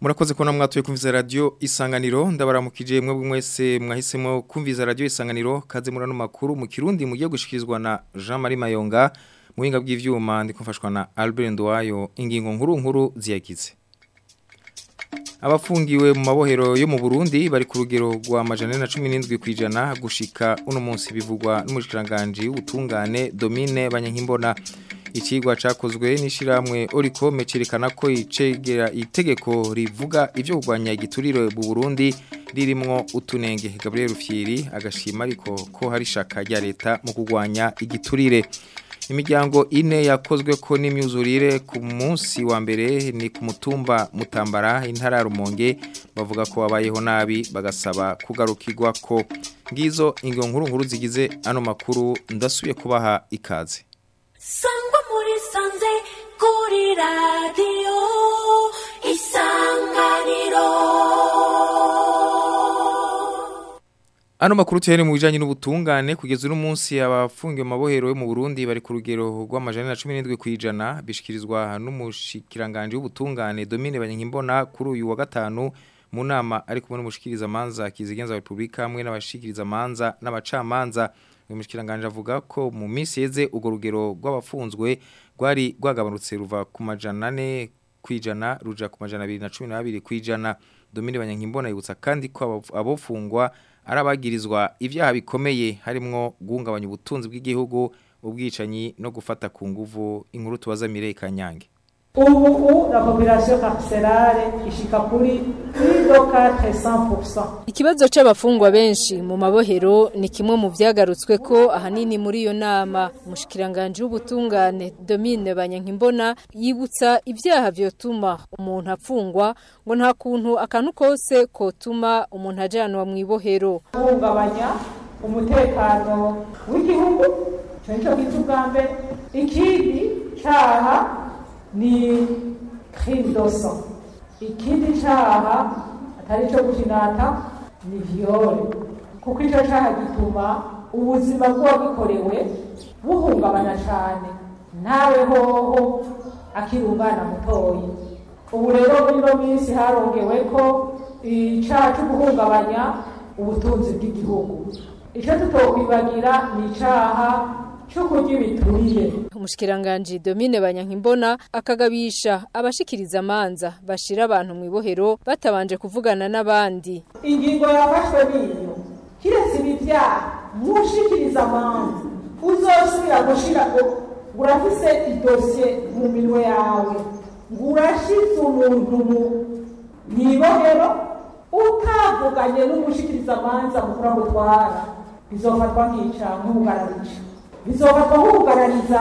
Murakoze ko namwatuye kumviza radio isanganiro ndabaramukije mwebwe mwese mwahisemo kumviza radio isanganiro kaze murano makuru mu kirundi mugiye gushikirizwa na Jean Marie Mayonga muhinga bw'ivyuma ndikumfashwa na Albert Ndwayo ingingo nkuru nkuru ziyagize Abafungiwe mu mabohero yo mu Burundi bari ku rugero rwa majana na 17 kwijana gushika uno munsi bivugwa n'umushikiranganje ubutungane Domine Banyankimbona Ikigwa cakozwe n'ishiramwe Oricome cerekana ko icegera itegeko rivuga ivyo kugwanya igiturire mu Burundi ririmwo utunenge Gabriel Rufyiri agashima ariko ko hari shaka rya leta mu kugwanya igiturire Imiryango ine yakozwe ko n'imyuzurire ku munsi wa mbere ni ku mutumba Mutambara intara Rumonge bavuga ko babayeho nabi bagasaba kugarukirwa ko ngizo ingo nkuru nkuru zigize ano makuru ndasubiye kubaha ikaze Sangwa muri sanze kuri radio isanganiro Ano makuru tuhere mu bijanye n'ubutungane kugeza uno munsi abafungiwe mu mabohero yo mu Burundi bari ku rugero rw'amajana na 17 kwijana bishikirizwa n'umushikiranganje w'ubutungane Domine Banyankimbona kuri uyu wa gatanu mu nama ari kumwe n'umushikiriza manza kizigenza wa Republika hamwe n'abashikiriza manza n'abacamanza uyu mushikiranganje avuga ko mu minsi yeze ugo rugero rw'abafunzwe rwari rwagabanutse ruva ku majana 4 kwijana ruja ku majana 212 kwijana Domine Banyankimbona yibutsa kandi ko abofungwa arabagirizwa ibyaha bikomeye harimwo guhungabanya ubutunzi bw'igihugu ubwicanyi no gufata ku nguvu inkuru tubaza Mireye Kanyange ubu la population carcérale ishika kuri plus de 400%. Ikibazo c'abafungwa benshi mu mabohero ni kimwe mu vyagarutswe ko ahanini muri iyo nama umushikiranganje w'ubutungane Domine Banyankimbona yibutsa ivyaha vyotuma umuntu afungwa ngo nta kuntu akantu kose kotuma umuntu ajanwa mu ibohero guhungabanya umutekano w'igihugu ico nico gita ubwa mbere ikindi caha ni crime de sang ikindi caha atari co gukinata ni viole kuko ico caha gituma ubuzima bw'uwagikorewe buhungabana cane ntawe hoho akiri umwana mutoyi ubu rero muri ino minsi harongewe ko icaha co guhungabanya ubutunzi bw'igihugu ico tutokwibagira ni icaha cyo kurya ibituriye umushikiranganje Domine Banyankimbona akagabisha abashikiriza amanza bashira abantu mu ibohero batabanje kuvugana n'abandi ingingo yafashwe niyo kiretse ibivyaha mushikiriza amanza uzosubira gushira ngo urafise idosiye mu minwe yawe ngo urashize umuntu mu ibohero utavuganye n'umushikiriza amanza mukura gutwara bizofatwa nk'icaha nk'ubugararica bizofatwa nk'ubugarariza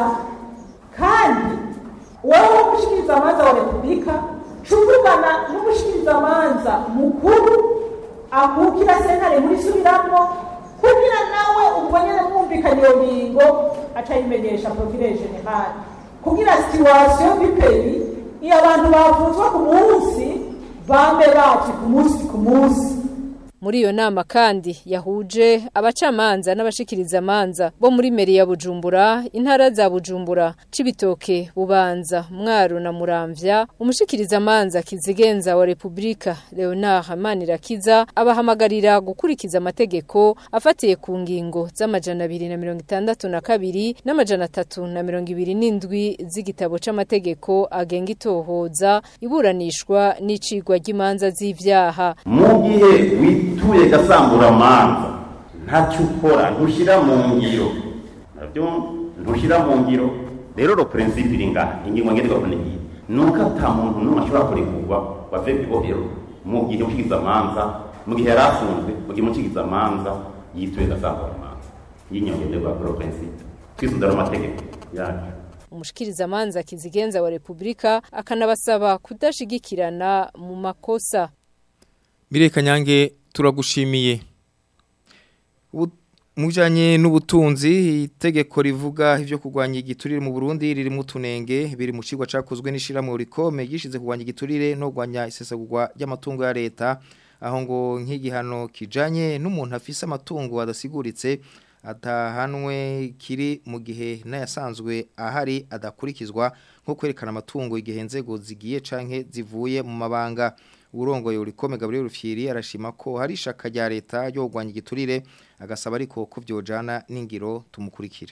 kandi wowe w'umushikirizamanza wa repubulika cuvugana n'umushikirizamanza mukuru akukira sentare muri subiramwo kugira nawe ubwo nyene mwumvikanye iyo ngingo aca yimenyesha procureur general kugira situation biperi iyo abantu bavuzwa ku munsi bambe baci ku munsi ku munsi muri iyo nama kandi yahuje abacamanza n'abashikiriza amanza bo muri meri ya Bujumbura intara za Bujumbura cibitoke bubanza mwaro na muramvya umushikiriza amanza kizigenza wa Republika Leonard Manirakiza abahamagarira gukurikiza amategeko afatiye ku ngingo z'amajana 262 n'amajana 327 z'igitabo c'amategeko agenga itohoza iburanishwa n'icigwa ry'imanza z'ivyaha mu gihe wituye gasambura manza ntacyo ukora ntushyira mu ngiro nabyo ntushyira mu ngiro rero ro principe iri ngaha ingingo ngenderwa ko niyi nuko ata muntu n'umwe ashobora kurekurwa wave ibohero mu gihe ukigiza amanza mu gihe yari afunzwe mu gihe umukigiza amanza yituye gasambura manza y'inyongo ngenderwa kuri ro principe twisundara amategeko yacu umushikiriza amanza kizigenza wa Republika akanabasaba kudashigikirana mu makosa Mireye Kanyange turagushimiye mujanye n'ubutunzi itegeko rivuga ivyo kugwanya igiturire mu Burundi riri mu tunenge biri mu cigwa cakozwe n'ishiramwe rikome gishize kugwanya igiturire no kugwanya isesagurwa ry'amatungo ya leta aho ngo nk'igihano kijanye n'umuntu afise amatungo adasiguritse atahanwe kiri mu gihe n'ayasanzwe ahari adakurikizwa nko kwerekana amatungo igihe nzego zigiye canke zivuye mu mabanga urongoye urikome Gabriel Rufyiri arashima ko hari ishaka rya leta ryo kugwanya igiturire agasaba ariko ko vyojana n'ingiro tumukurikire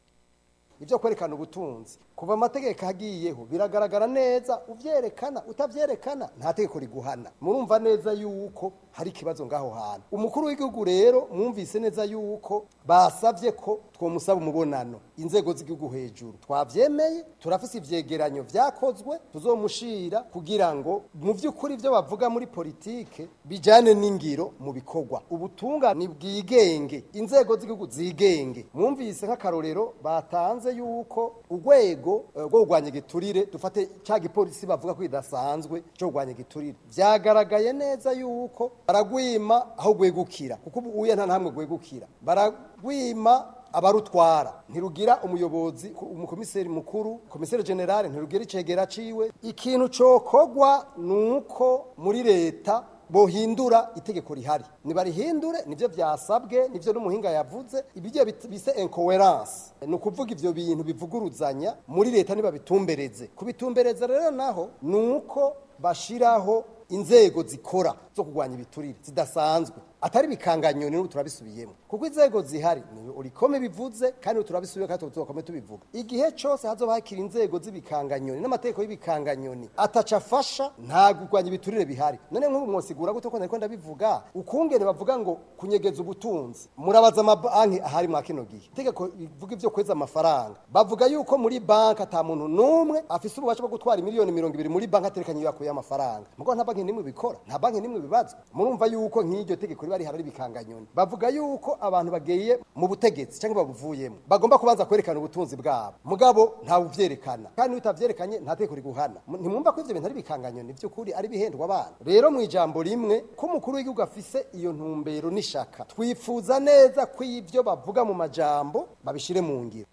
ibyo kwerekana ubutunzi kuva amategeko agiyeho biragaragara neza uvyerekana utavyerekana nta tegeko riguhana murumva neza yuko hari ikibazo ngaho hantu umukuru w'igihugu rero mwumvise neza yuko basavye ko twomusaba umubonano inzego z'igihugu hejuru twavyemeye turafise ivyegeranyo vyakozwe tuzomushira kugira ngo mu vy'ukuri ivyo bavuga muri politike bijane n'ingiro mu bikorwa ubutunga ni bwigenge inzego z'igihugu zigenge mwumvise nk'akarorero batanze yuko urwego rwo kurwanya igiturire dufate cya gipolisi bavuga ko kidasanzwe cyo kurwanya igiturire byagaragaye neza yuko baragwima aho gwegukira kuko ubu uye nta namwe gwegukira baragwima abarutwara ntirugira umuyobozi umukomiseri mukuru komiseri generale ntirugira icegera ciwe ikintu cokogwa nuko muri leta bohindura itegeko rihari nibarihindure nivyo vyasabwe nivyo n'umuhinga yavuze ibijye bise incoherence ni ukuvuga ivyo bintu bivuguruzanya muri leta nibabitumbereze kubitumbereza rero naho nuko bashiraho inzego zikora zo kurwanya ibiturire zidasanzwe atari bikanganyoni n'ubu turabisubiyemo kuko inzego zihari ni urikome bivuze kandi turabisubiye kandi tuzokome tubivuga igihe cyose hazoba hakiri inzego z'ibikanganyoni n'amategeko y'ibikanganyoni ataca afasha nta kurwanya ibiturire bihari none nk'ubu mwosigura gute ko nariko ndabivuga ukungene bavuga ngo kunyegeza ubutunzi murabaza amabanki ahari mwa kino gihe itegeko bivuga ivyo kweza amafaranga bavuga yuko muri banki ata muntu n'umwe afise ububasha bwo gutwara miliyoni mirongo ibiri muri banki aterekanye yakuye amafaranga mugo nta banki n'imwe bikora nta banki n'imwe bibazwa murumva yuko nk'iryo tegeko riba rihari bikanganyoni bavuga yuko abantu bagiye mu butegetsi cyangwa babuvuyemo bagomba kubanza kwerekana ubutunzi bwabo mugabo ntawe uvyerekana kandi iyo utavyerekanye nta tegeko riguhana ntimwumva ko ivyo bintu ari bikanganyoni vy'ukuri ari bihendwa abana rero mu ijambo rimwe ko umukuru w'igihugu afise iyo ntumbero n'ishaka twifuza neza ko ivyo bavuga mu majambo babishire mu ngiro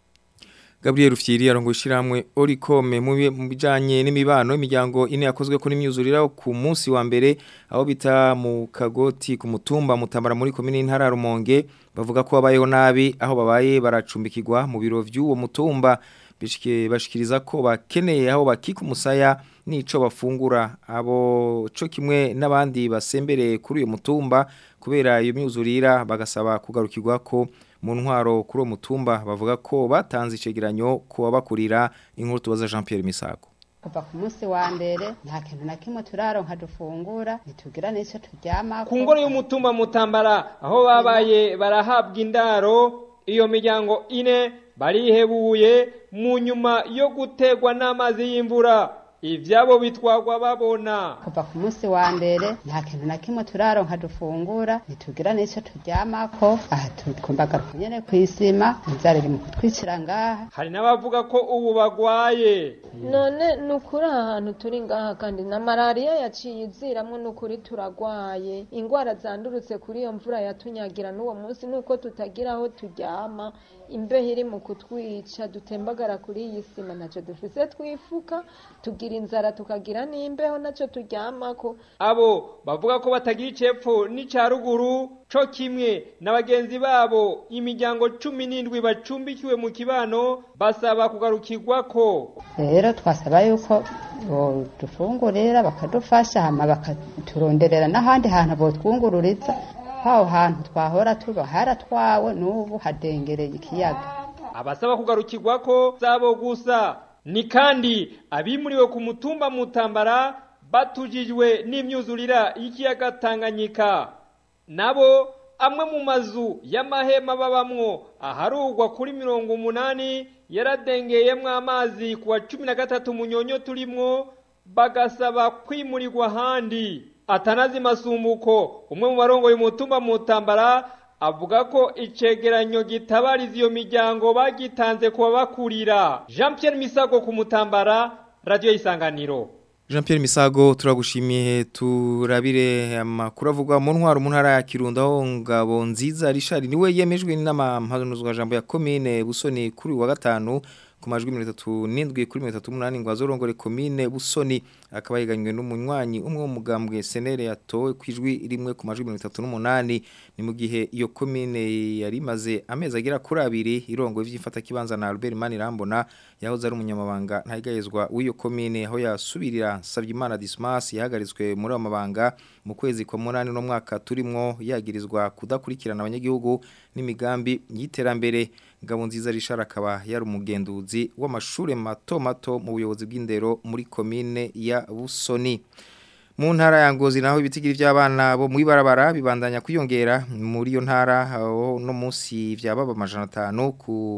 Gabriel Rufyiri arongo ishiramwe Oricome mu bijanye n'imibano imiryango ine yakozwe kuri myuzurira ku munsi wa mbere aho bita mu kagoti ku mutumba mutambara muri komine ntara Rumonge bavuga ko babayeho nabi aho babaye baracumbikirwa mu biro vy'uwo mutumba bishike bashikiriza ko bakeneye aho bakika umusaya nico bafungura abo co kimwe n'abandi basembereye kuri uyo mutumba kubera iyo myuzurira bagasaba kugarukirwa ko mu ntwaro kuri uwo mutumba bavuga ko batanze icegeranyo ku babakurira inkuru tubaza Jean Pierre Misago kuva ku munsi wa mbere nta kintu na kimwe turaronka dufungura ntitugira n'icyo turyama ku ngoro y'umutumba mutambara aho babaye barahabwa indaro iyo miryango ine barihebuye mu nyuma yo gutegwa n'amazi y'imvura ivyabo bitwagwa babona kuva ku munsi wa mbere nta kintu na kimwe turaronka dufungura ntitugira n'icyo turyamako aha tukumbagaruka nyene kw'isima inzara iri mu kutwicira ngaha hari n'abavuga ko ubu bagwaye none ni ukuri aha hantu turi ngaha kandi na malariya yaciye iziramwo ni ukuri turagwaye ingwara zandurutse kuri iyo mvura yatunyagira n'uwo munsi nuko tutagira aho turyama imbeho iri mu kutwica dutembagara kuri iyi sima ntacyo dufise twifuka tugira inzara tukagira n'imbeho ntacyo turyamako abo bavuga ko batagira icepfo n'ica ruguru co kimwe na bagenzi babo imiryango cumi n'indwi bacumbikiwe mu kibano basaba kugarukirwako rero twasaba yuko dufungurira bakadufasha hama bakaturonderera n'ahandi hantu botwungururiza aho hantu twahora tuba haratwawe n'ubu hadengereye ikiyaga abasaba kugarukirwa ko zabo gusa ni kandi abimuriwe ku mutumba mutambara batujijwe n'imyuzurira y'ikiyaga Tanganyika nabo amwe mu mazu y'amahema babamwo aharugwa kuri mirongo umunani yaradengeyemwo amazi ku wa cumi na gatatu munyonyo turimwo bagasaba kwimurirwa ahandi atanazi masumbuko umwe mu barongo y'umutumba mutambara avuga ko icegeranyo gitabariza iyo miryango bagitanze kuba bakurira Jean Pierre Misago ku mutambara radio isanganiro Jean Pierre Misago turagushimiye turabire amakuru avugwa mu ntwaro mu ntara ya Kirundo aho ngabo nziza Richard niwe yemejwe n'amampanuzwa jambo ya commune Busoni kuri wa gatanu ku majwi 37 kuri 38 ngo azorongore commune Busoni akaba yiganywe n'umunywanyi umwe wo mugambwe senere yatowe kwijwi rimwe ku majwi 38 ni mu gihe iyo commune yari maze amezi agira kuri abiri irongo ivy'ifata kibanza na Albert Manirambona yahoze ari umunyamabanga ntayigayezwa w'iyo commune aho yasubirira Savyimana Dismas yahagaritswe muri amabanga mu kwezi kwa munani no mwaka turimwo yagirizwa kudakurikirana abanyagihugu n'imigambi y'iterambere ngabo nziza rishara akaba yari umugenduzi w'amashure mato mato mu buyobozi bw'indero muri commune ya Busoni mu ntara ya Ngozi naho ibitigiri by'abana bo mu ibarabara bibandanya kwiyongera muri iyo ntara aho no munsi vyababa amajana 5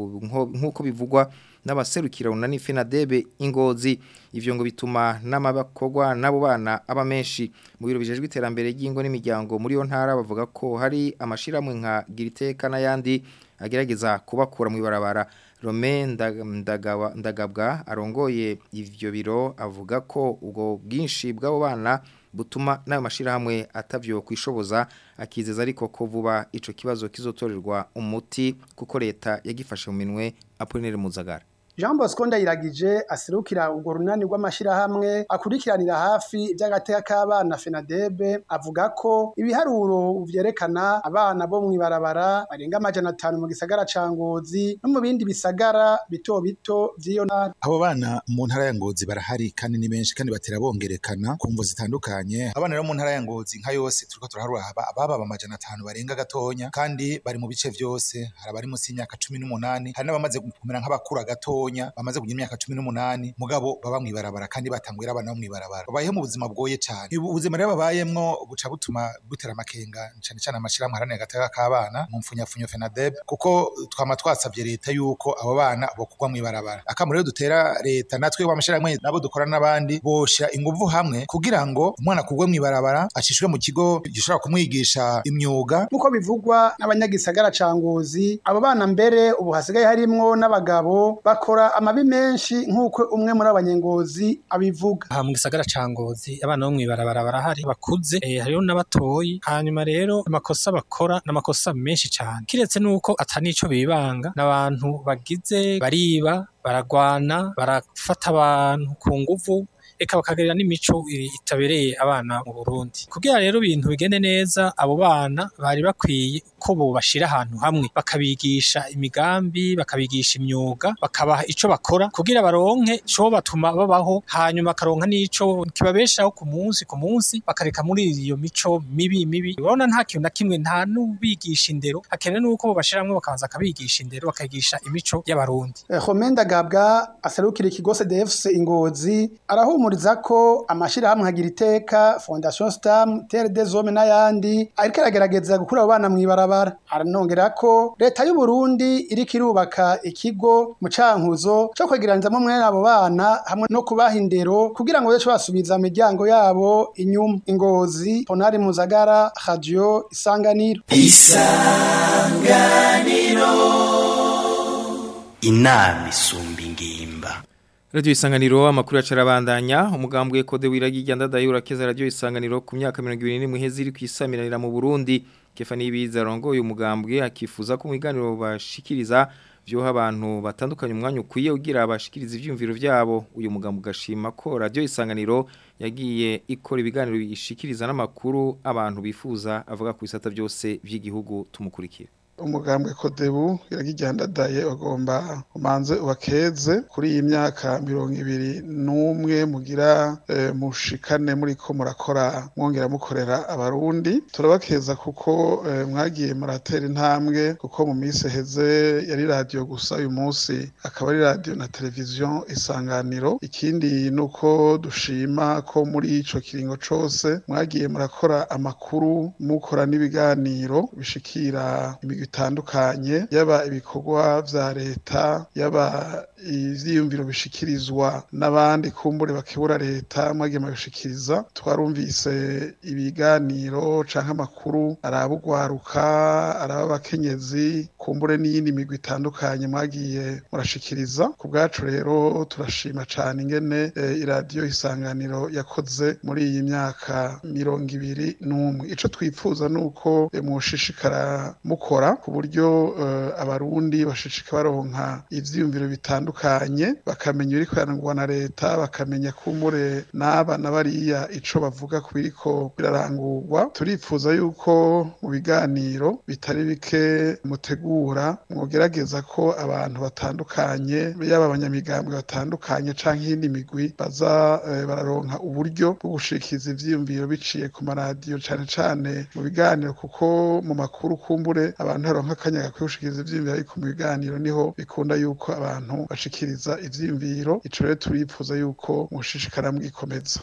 nkuko bivugwa n'abaserukira unani FENADEB ingozi ivyo ngo bituma n'amabakogwa nabo bana aba menshi mu biro bijejwe iterambere ry'ingo n'imiryango muri yo ntara bavuga ko hari amashiramwe nka Giriteka n'ayandi agerageza kubakura mu ibarabara Rome ndagawa ndagabwa arongoye ivyo biro avuga ko ubwo bwinshi bw'abo bana butuma nayo mashirahamwe atavyo kwishoboza akizeza ariko ko vuba ico kibazo kizotorerwa umuti kuko leta yagifashe mu minwe Apollinaire Muzagara Jean Bosco Ndayiragije aserukira urwo runani rw'amashirahamwe akurikiranira hafi iby'agateka k'abana FENADEB avuga ko ibiharuro vyerekana abana bo mwibarabara barenga amajana atanu mu gisagara ca Ngozi no mu bindi bisagara bito bito vy'iyo ntara abo bana mu ntara ya Ngozi barahari kandi ni benshi kandi batera bongerekana ku mvo zitandukanye abana rero mu ntara ya Ngozi nka yose turiko turaharura ababa amajana atanu barenga gatonya kandi bari mu bice vyose hari abari munsi y'imyaka cumi n'umunani hari n'abamaze kumera nk'abakura gatonya bamaze kugira imyaka cumi n'umunani mugabo baba mwibarabara kandi batanguye abana bo mwibarabara babayeho mu buzima bwoye cyane ubuzima rero babayemwo buca butuma butera amakenga cyane cyane amashirahamwe aharanira agateka k'abana mu mfunyafunyo FENADEB kuko twama twasabye leta yuko abo bana bokugwa mwibarabara akamaro rero dutera leta natwe w'amashirahamwe nabo dukora n'abandi bosha inguvu hamwe kugira ngo umwana kugwe mwibarabara acishwe mu kigo gishobora kumwigisha imyuga nkuko bivugwa n'abanyagisagara ca Ngozi abo bana mbere ubu hasigaye harimwo n'abagabo bakora amabi menshi nk'uko umwe muri abanyengozi abivuga aha mu gisagara ca Ngozi abana bo mwibarabara barahari bakuze eh, hariho n'abatoyi hanyuma rero amakosa bakora n'amakosa menshi cyane kiretse nuko atanico bibanga n'abantu bagize bariba baragwana barafata abantu ku nguvu eka bakagerera n'imico itabereye abana mu Burundi kugira rero ibintu bigende neza abo bana bari bakwiye ko bo bashira ahantu hamwe bakabigisha imigambi bakabigisha imyuga bakabaha ico bakora kugira baronke co batuma babaho hanyuma karonka n'ico kibabeshaho ku munsi ku munsi bakareka muri iyo mico mibi mibi urabona nta kintu na kimwe nta n'ubigisha indero hakenewe nuko bo bashira hamwe bakabanza akabigisha indero bakayigisha imico y'abarundi Homenda Gabwa aserukira ikigo CDFC Ingozi arahumuriza ko amashirahamwe nkagira iteka Fondation Stam Terre des Hommes n'ayandi ariko aragerageza gukura abo bana mwibarabara aranongera ko leta y'u Burundi iriko irubaka ikigo mu cankuzo cyo kwegeranizamo mwene abo bana hamwe no kubaha indero kugira ngo bace basubiza imiryango yabo inyuma ingozi Ponari Muzagara Radio Isanganiro Isanganiro inama isumba ingimba Radio Isanganiro amakuru acarabandanya umugambwe kode wiragiye ndadaye urakeza radio Isanganiro ku myaka 21 muhezi iri kwisamiranira mu Burundi Kefani Biza rongoye umugambwe akifuza ko mwiganiro bashikiriza vyo abantu batandukanye umwanya ukwiye ugira abashikiriza ivyumviro vyabo uyu mugambwe gashima ko radio Isanganiro yagiye ikora ibiganiro bishikiriza n'amakuru abantu bifuza avuga ku bisata byose by'igihugu tumukurikira umugambwe kodebu iragijyandadaye bagomba umanze ubakeze kuri iyi myaka mirongo ibiri n'umwe mugira e, mushikane muri ko murakora mwongera mukorera abarundi turabakeza kuko e, mwagiye muratera intambwe kuko mu minsi heze yari radio gusa uyu munsi akaba ari radio na televiziyo isanganiro ikindi nuko dushima ko muri ico kiringo cose mwagiye murakora amakuru mukora n'ibiganiro bishikira imigwi bitandukanye yaba ibikorwa vya leta yaba ivyiyumviro bishikirizwa n'abandi kumbure bakebura leta mwagiye mabishikiriza twarumvise ibiganiro canke amakuru araba ugwaruka araba abakenyezi kumbure n'iyindi migwi itandukanye mwagiye murashikiriza ku bwacu rero turashima cane ingene e, iradiyo isanganiro yakoze muri iyi myaka mirongo ibiri n'umwe ico twipfuza nuko e, mushishikara mukora ku buryo eh, abarundi bashishika baronka ivyiyumviro bitandukanye bakamenya ibiriko birarangurwa na leta bakamenya kumure n'aba na bariya ico bavuga ku biriko birarangurwa turifuza yuko mu biganiro bitari bike mutegura mwogerageza ko abantu batandukanye yaba abanyamigambwe batandukanye canke iyindi migwi baza eh, bararonka uburyo bwo gushikiza ivyiyumviro biciye ku maradiyo cane cane mu biganiro kuko mu makuru kumbure abantu haronka akanya gakwiye gushikiriza ivyiyumviro ariko mu biganiro niho bikunda yuko abantu bashikiriza ivyiyumviro ico rero turifuza yuko mushishikara mwikomeza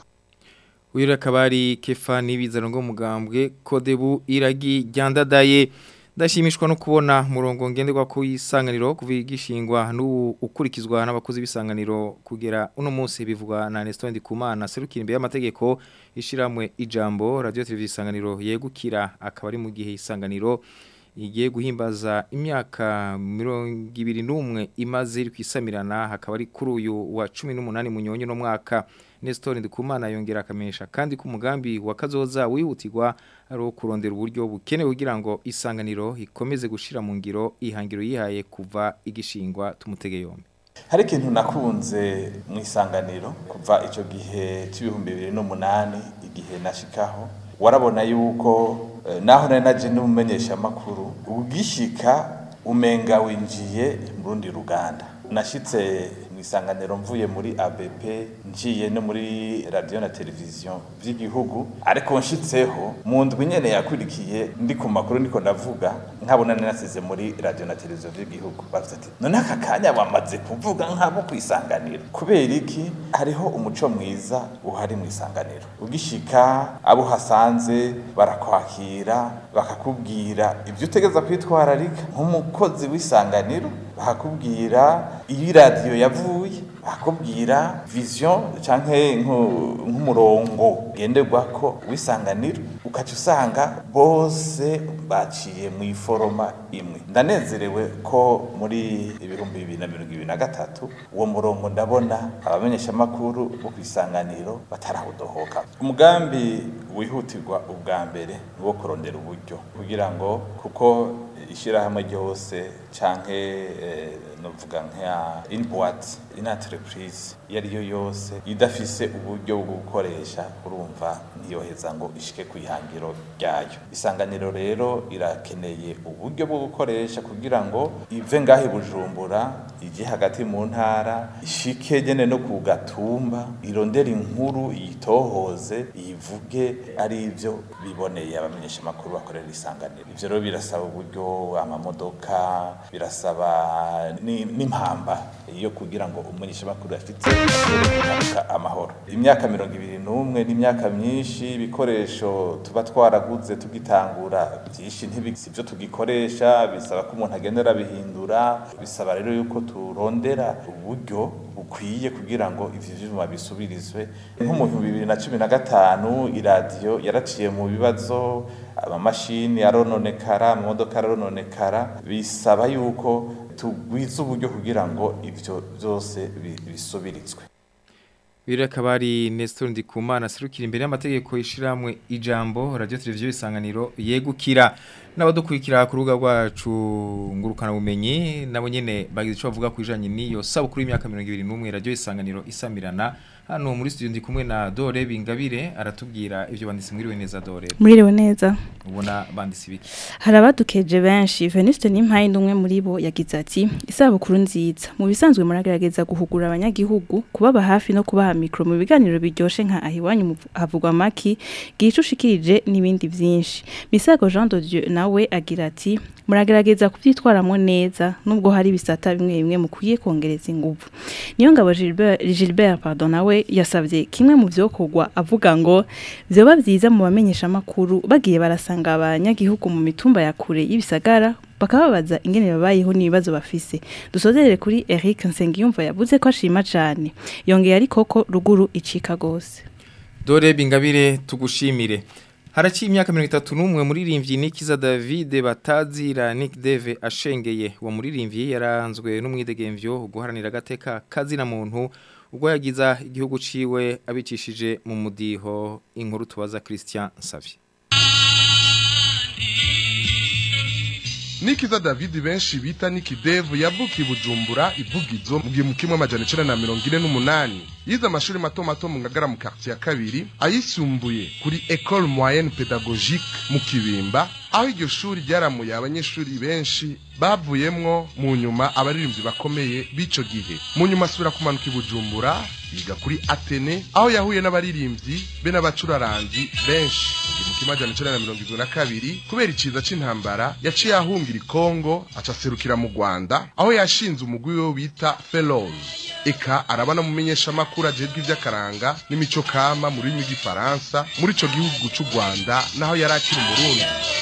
Uyu akaba ari Kefa Nibizano ngo mugambwe Kodebu iragi ryandadaye ndashimishwa no kubona murongo ngenderwa ku isanganiro kuvigishingwa n'u ukurikizwa n'abakozi b'isanganiro kugera uno munsi bivugwa na Nestor Ndikumana serukira imbere y'amategeko ishiramwe ijambo radio televiziyo isanganiro yegukira akaba ari mu gihe isanganiro igiye guhimbaza imyaka mirongo ibiri n'umwe imaze iri kwisamirana hakaba ari kuri uyu wa cumi n'umunani munyonyo no mwaka Nestor Ndikumana yongera akamenyesha kandi ko umugambi wa kazoza wihutirwa ari uwo kurondera uburyo bukenewe kugira ngo isanganiro ikomeze gushira mu ngiro ihangiro yihaye kuva igishingwa tumutege yombi hari ikintu nakunze mu isanganiro kuva icyo gihe cy'ibihumbi bibiri n'umunani igihe nashikaho warabona yuko eh, naho nari naje n'umumenyesha amakuru ugishika umenga winjiye mu rundi ruganda nashitse mu isanganiro mvuye muri ABP ngiye no muri radio na televiziyo by'igihugu ariko nshitseho mu ndwi nyene yakurikiye ndi ku makuru ndiko ndavuga nkabona nasize muri radio na televiziyo by'igihugu bavuze ati none aka kanya bamaze kuvuga nk'abo ku isanganiro kubera iki hariho umuco mwiza uhari mu isanganiro ugishika abo hasanze barakwakira bakakubwira ibyo utegeza kwitwararika nk'umukozi w'isanganiro bakakubwira iyo iradiyo yavuye bakubwira vision canke nku- nk'umurongo ngenderwako w'isanganiro ukaca usanga bose baciye mu iforoma imwe ndanezerewe ko muri ibihumbi bibiri na mirongo ibiri na gatatu uwo murongo ndabona abamenyeshamakuru bo ku isanganiro batarawudohoka umugambi wihutirwa ubwa mbere ni uwo kurondera uburyo kugira ngo kuko ishyirahamwe ryose canke eh, novuga nka in boîte in entreprise iyo ari yo yose idafise uburyo bwo gukoresha urumva ntiyoheza ngo ishike ku ihangiro ryayo isanganiro rero irakeneye uburyo bwo gukoresha kugira ngo ive ngaho i bujumbura ije hagati mu ntara ishike nyene no ku gatumba irondere inkuru iyitohoze iyivuge ari ivyo biboneye abamenyesha amakuru bakorera isanganiro ivyo rero birasaba uburyo amamodoka birasaba ni- n'impamba yo kugira ngo umumenyesha amakuru afite ashobore amahoro imyaka mirongo ibiri n'umwe n'imyaka myinshi ibikoresho tuba twaraguze tugitangura byinshi ntibisi ibyo tugikoresha bisaba ko umuntu agenda arabihindura bisaba rero yuko turondera uburyo bukwiye kugira ngo ivyo vyuma bisubirizwe nko mu bihumbi bibiri na cumi na gatanu iradiyo yaraciye mu bibazo amamashini arononekara amamodoka arononekara bisaba yuko tugwiza uburyo kugira ngo ivyo byose bi- bisubiritswe Biri akaba ari Nestor Ndikumana serukira imbere y'amategeko ishiramwe ijambo radio televiziyo isanganiro yegukira n'abadukurikira ku rubuga rwacu ngurukana bumenyi nabo nyene bagize ico bavuga ku ijanye n'iyo sabukuru y'imyaka 21 radio isanganiro isamirana hano muri studio ndi kumwe na Dore Bingabire aratubwira ivyo banditse mwiriwe neza Dore Mwiriwe neza. ubona banditse ibiki Hari abadukeje benshi Venuste Nimpaye umwe muri bo yagize ati isabukuru nziza mu bisanzwe muragerageza guhugura abanyagihugu kubaba hafi no kubaha mikro mu biganiro biryoshe nka ahiwanyu mu- havugwa maki gicu ushikirije n'ibindi vyinshi Misago Jean de Dieu nawe agira ati muragerageza kuvyitwaramo neza nubwo hari bisata bimwe bimwe mukwiye kongereza ingufu niyo ngabo Gilbert Gilbert pardon nawe yasavye kimwe mu vyokorwa avuga ngo vyoba vyiza mu bamenyesha makuru bagiye barasanga abanyagihugu mu mitumba ya kure y'ibisagara bakababaza ingene babayeho n'ibibazo bafise dusozerere kuri Eric Nsengiyumva yavuze ko ashima cane yongeye ariko ko ruguru icika gose Dore Bingabire tugushimire Haraciye imyaka 31 muririmbyi Nikiza David batazira Nick Deve ashengeye uwo muririmbyi yaranzwe n'umwidegemvyo guharanira gateka kazina muntu ubwo yagiza igihugu ciwe abicishije mu mudiho inkuru tubaza Christian Savie nikiza david benshi bita nikidevu yavukiye bujumbura ivugizo mu gihumbi kimwe amajana icenda na mirongo ine n'umunani yize amashuri mato mato mu ngagara mu quartier ya kabiri ayisumbuye kuri ecole moyenne pédagogique mu kibimba aho iryo shuri ryaramuye abanyeshuri benshi bavuyemwo mu nyuma abaririmbyi bakomeye b'ico gihe mu nyuma asubira kumanuka i bujumbura yiga kuri atene aho yahuye n'abaririmbyi be n'abacuraranzi benshi mu kimajana icenda na mirongo irindwi na kabiri kubera iciza c'intambara yaciye ahungira ikongo aca aserukira mu rwanda aho yashinze umugwi we bita fellows eka araba n'umumenyesha makuru ajejwe ivy'akaranga n'imico kama mu rurimi rw'igifaransa muri ico gihugu c'u rwanda naho yari akiri umurundi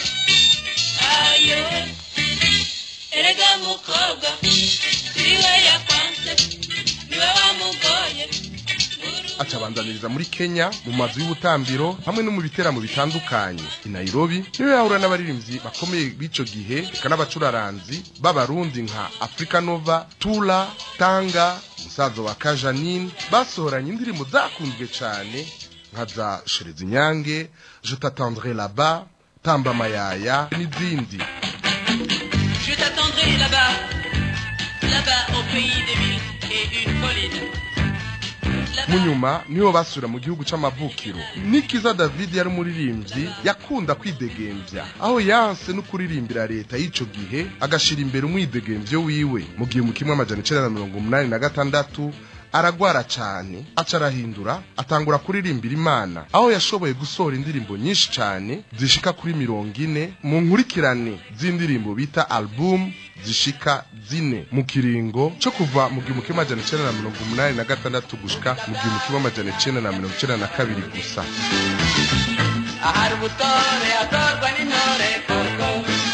erega mukobwa siwe yakwanse niwe wamugoye aca abandaniriza muri Kenya mu mazu y'ubutambiro hamwe no mu biteramo bitandukanye i Nairobi niwe yahura n'abaririmbyi bakomeye b'ico gihe eka n'abacuraranzi b'abarundi nka Africa Nova Tula Tanga umusaza wa Kajanine basohoranye indirimbo zakunzwe cane nka za Shereza Inyange Je t'attendrai là-bas Tamba Mayaya n'izindi Je t'attendrai là-bas, là-bas au pays des mille et une collines. mu nyuma niho basubira mu gihugu c'amavukiro nikiza david yari umuririmbyi yakunda kwidegembya aho yanse no kuririmbira leta y'ico gihe agashira imbere umwidegemvyo wiwe mu gihe mu kimwe amajana icenda na mirongo umunani na gatandatu aragwara cane aca arahindura atangura kuririmbira imana aho yashoboye gusohora indirimbo nyinshi cane zishika kuri mirongo ine mu nkurikirane z'indirimbo bita album zishika zine mu kiringo co kuva mu gihumbi kimwe amajana icenda na mirongo umunani na gatandatu gushika mu gihumbi kimwe amajana icenda na mirongo icenda na kabiri gusa ahari ubutore hatorwa n'intore koko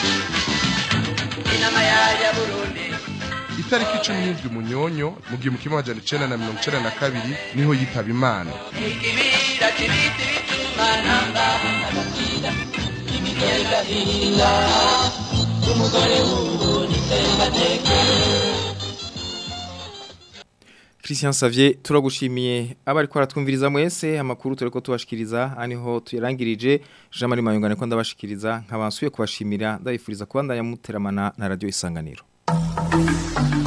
inama ya burundi itariki cumi n'indwi munyonyo mu gihumbi kimwe amajana icenda na mirongo icenda na kabiri niho yitaba imana ikibira kibiti bituma namba agakira imigendahinda umugore w'ubu nitsembateke Christian Savier turagushimiye abari ko aratwumviriza mwese amakuru tureko tubashikiriza aniho tuyarangirije Jean Marie Mayungane ko ndabashikiriza nkabansuye kubashimira ndabifuriza kubandanya muteramana na radio isanganiro